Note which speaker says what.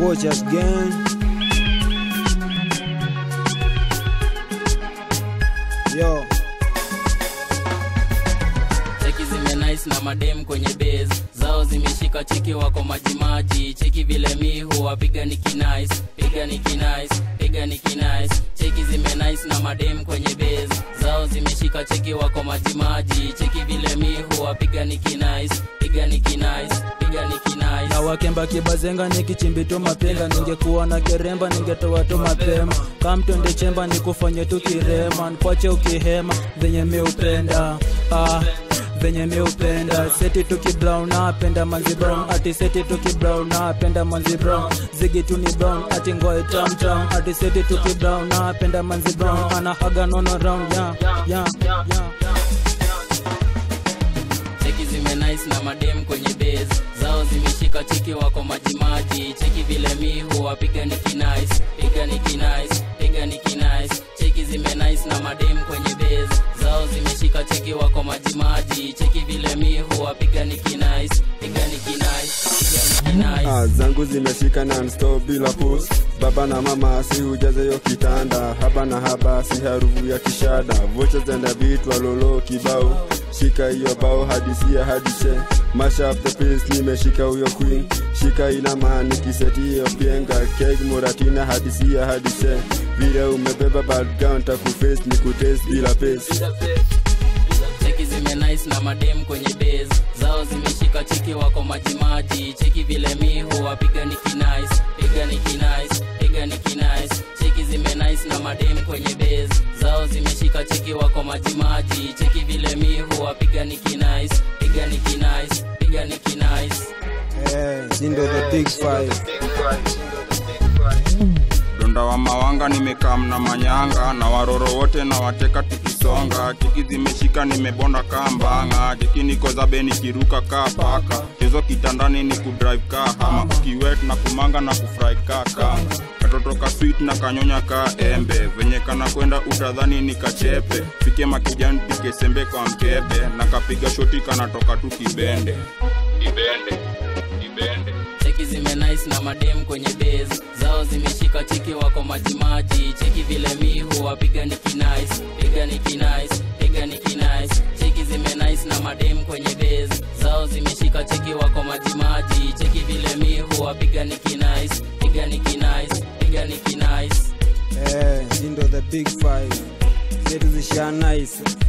Speaker 1: Watch us again. Yo,
Speaker 2: cheki zime nice na madem kwenye base zao zimeshika cheki wako majimaji cheki vile mi huwapiga ni kinice piga ni kinice piga ni kinice cheki zime nice na madem kwenye base zao zimeshika cheki wako majimaji cheki vile mi huwapiga ni kinice piga ni kinice piga ni kinice
Speaker 1: na wakemba kibazenga nikichimbi tu mapenga ningekuwa na keremba ningetoa tu mapema kamtonde chemba nikufanye tu kirema nkwache ukihema venye mi upenda ah venye mi upenda seti tuki brown napenda manzi brown ati seti tuki brown napenda manzi brown zigi tu ni brown ati ngoe tam tam ati seti tuki brown napenda manzi brown ana haga nono round ya ya ya
Speaker 2: cheki zime nice na madem kwenye base zao zimeshika cheki wako majimaji cheki vile mi huwapiga ni kinice piga ni kinice piga ni kinice cheki zime nice na madem kwenye base zao zimeshika cheki wako majimaji cheki vile mi huwapiga ni kinice piga ni kinice piga ni kinice
Speaker 3: Ah, zangu zimeshika non-stop bila pus baba na mama si ujaze yo kitanda haba na haba si harufu ya kishada vocha zenda vitwa lolo kibao shika hiyo bao hadisia hadise masha up the pace nimeshika huyo queen shika inama nikiseti hiyo pienga keg muratina hadisia hadise vile umebeba badgown takuface ni kutaste bila pace
Speaker 2: cheki zime nice na madem kwenye base zao zimeshika cheki wako majimaji cheki vile mi huwapiga ni kinice piga ni kinice piga ni kinice cheki zime nice na madem kwenye base zao zimeshika cheki wako majimaji cheki vile mi huwapiga ni kinice piga ni kinice piga ni kinice
Speaker 1: eh sindo the big five
Speaker 4: donda wa mawanga nimekaa mna manyanga na waroro wote na wateka tukisonga cheki zimeshika nimebonda kaa mbanga cheki niko zabe nikiruka kaa paka chezo kitandani ni kudrive kaa hama ukiwet na kumanga na kufry kaa kanga katoto ka sweet na kanyonya kaa embe venye kana kwenda utadhani ni kachepe pike makijani pike sembe kwa mkebe na kapiga shoti kanatoka tu kibende kibende kibende
Speaker 2: cheki zime nice na madem kwenye base zao zimeshika cheki wako majimaji cheki vile mi huwapiga ni kinice piga ni kinice piga ni kinice cheki zime nice na madem kwenye base zao zimeshika cheki wako majimaji cheki vile mi huwapiga ni kinice piga ni kinice piga ni kinice
Speaker 1: eh sindo the big five zetu zisha nice